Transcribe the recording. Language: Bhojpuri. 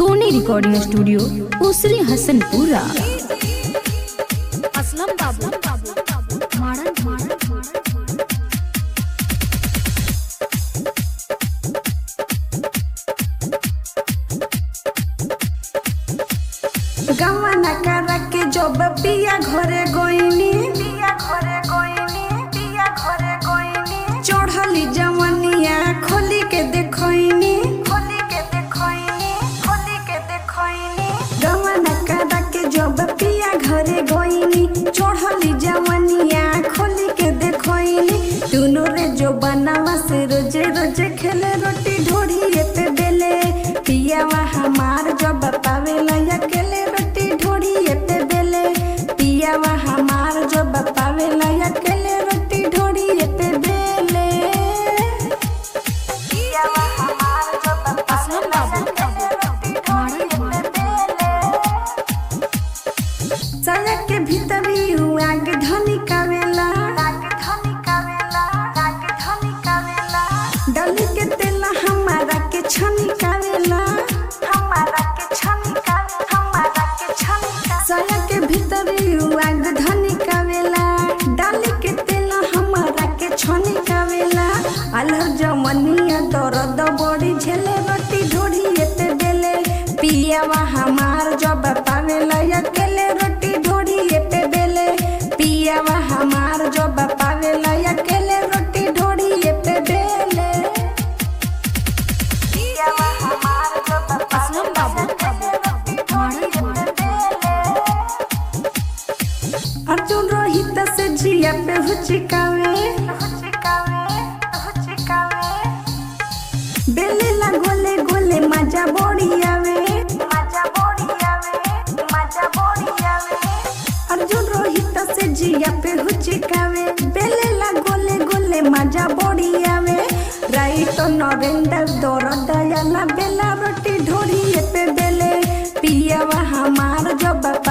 सोनी रिकॉर्डिंग स्टूडियो उसरी हसनपुरा असलम बाबू मारन मारन गवाना करा के जब पिया घरे गईनी पिया घरे गईनी पिया घरे गईनी चढ़ली जवनिया खोली के देखईनी खोली के देखईनी खोली के देखईनी गवाना करा के जब पिया घरे गईनी चढ़ली जवनिया खोली के देखईनी दुनो रे जो बनावा से रोजे रोजे खेले रोटी ढोड़ी पे बेले पियावा हमार जब पावेला अकेले रोटी ढोड़ी पे बेले पियावा हमार जब पावेला अकेले रोटी ढोड़ी पे बेले पियावा हमार जब असलम बाबू मारन मारन सड़क के भीतर ही आग धनी कावेला आग धनी कावेला आग धनी कावेला डली के तेला हमारा के छनी कावेला हमारा के छनी कावे हमारा के छनी कावे सड़क के भीतर ही आग धनी कावेला डाली के तेला हमारा के छनी कावेला अलहर जमनिया दर्द बड़ी झेले रोटी ढोड़ी पे बेले पियावा हमार जब पावेला अकेले रोटी ढोड़ी पे बेले पियावा हमार जब पावेला अकेले रोटी ढोड़ी पे बेले पियावा हमार जब असलम बाबू मारन अर्जुन रोहित से जिया पे हुचिकावे बेलेला गोले गोले मजा बड़ी आवे मजा बड़ी आवे मजा बड़ी आवे अर्जुन रोहित से जिया पे हुचिकावे बेलेला गोले गोले मजा बड़ी आवे राइट नरेंद्र दौर दयाला बेला रोटी ढोरी पे बेले पियावा हमार जब